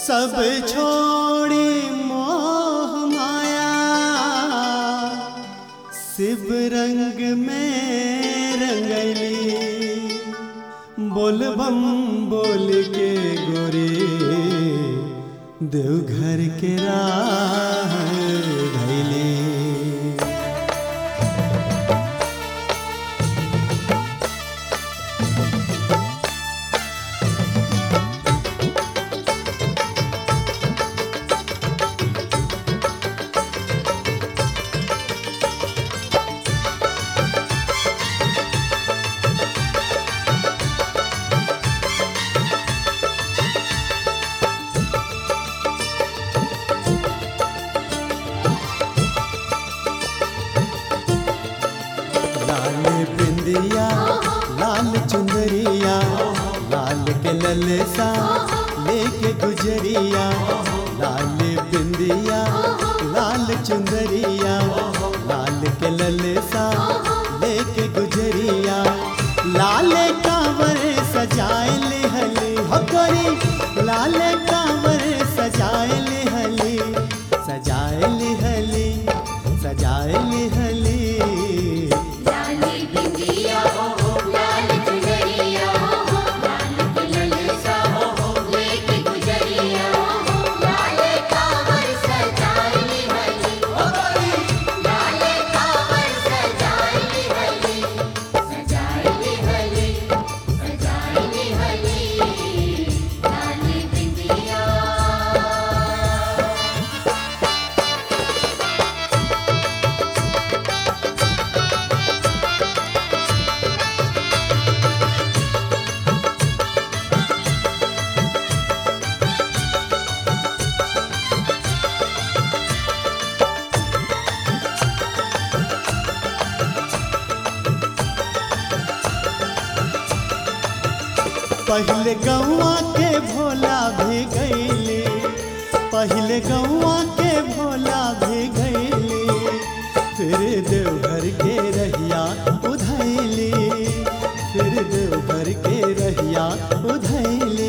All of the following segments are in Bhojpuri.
सब छोड़ी मोह माया शिव रंग में रंगली बोल बम बोल के गोरे देवघर के राह धैली लाल बिंदिया लाल चुंदरिया लाल के ललसा लेके गुजरिया लाल बिंदिया लाल चुंदरिया लाल के ललसा लेके गुजरिया लाल कांवर सजाए ले हली हकरी लाल कांवर सजाए ले हली सजाए ले हली सजाए ले हली लाली बिंदिया लाल चुनरिया लाल कलसा लेके गुजरिया लाल कांवर सजाई हली लाल कांवर सजाई हली सजाई हली सजाई हली लाली बिंदिया पहले गौआ के भोला भी गईले पहले गौआ के भोला भी गईले फिर देवघर के रहिया उधैली फिर देवघर के रहिया उधैली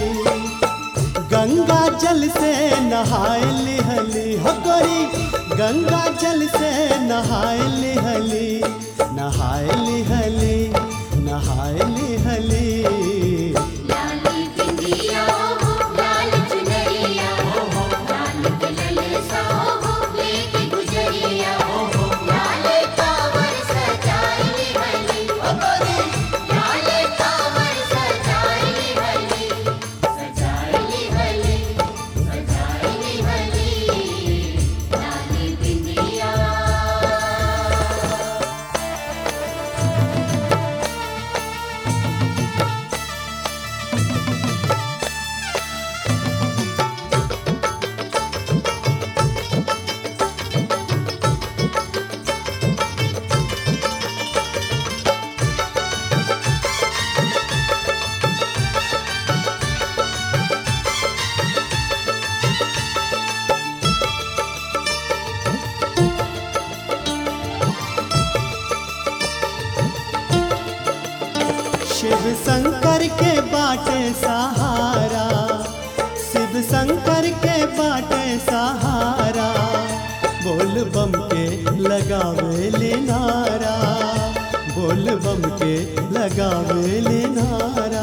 गंगा जल से नहाए लिहली हकरी गंगा जल से नहाए लिहली नहाए लिहली नहाए लिहली लाली बिंदिया लाल चुनरिया लाल कलसा लेके गुजरिया लाल कांवर सजाई हली लाल कांवर सजाई हली सजाई हली सजाई हली लाली बिंदिया शिव शंकर के बाटे सहारा शिव शंकर के बाटे सहारा बोल बम के लगावे ले नारा बोल बम के लगावे ले नारा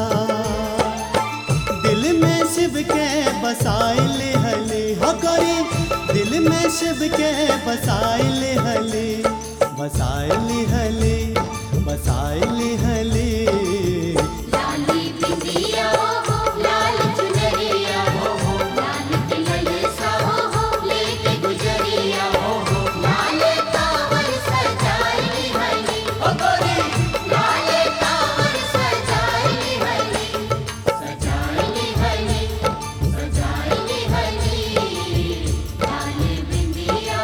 दिल में शिव के बसाए ले हली हकरी दिल में शिव के बसाए ले हली बसाए ले हली बसाए ले हली लाली बिंदिया लाल चुनरिया लाल कलसा लेके गुजरिया लाल कांवर सजाई हली लाल कांवर सजाई हली सजाई हली सजाई हली लाली बिंदिया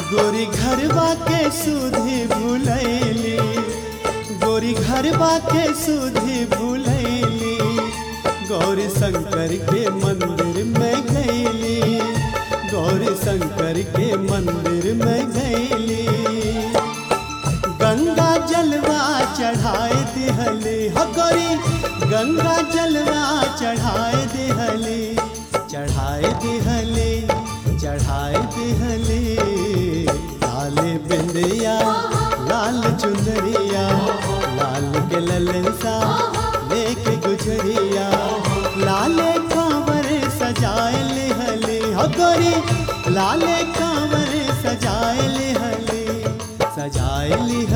गोरी घरवा के सुधी भूलैली गोरी घरवा के सुधी भूलैली गौरी शंकर के मंदिर में गईली गौरी शंकर के मंदिर में गईली गंगा जलवा चढ़ाए दिहले हो गौरी गंगा जलवा चढ़ाए दिहले चढ़ाए दिहले चढ़ाए दिहले लाले बिंदिया लाल चुनरिया लाल के ललसा लेके गुजरिया लाले कांवर सजाए लिहले हो गोरी लाले कांवर सजाए लिहले सजाए लिहले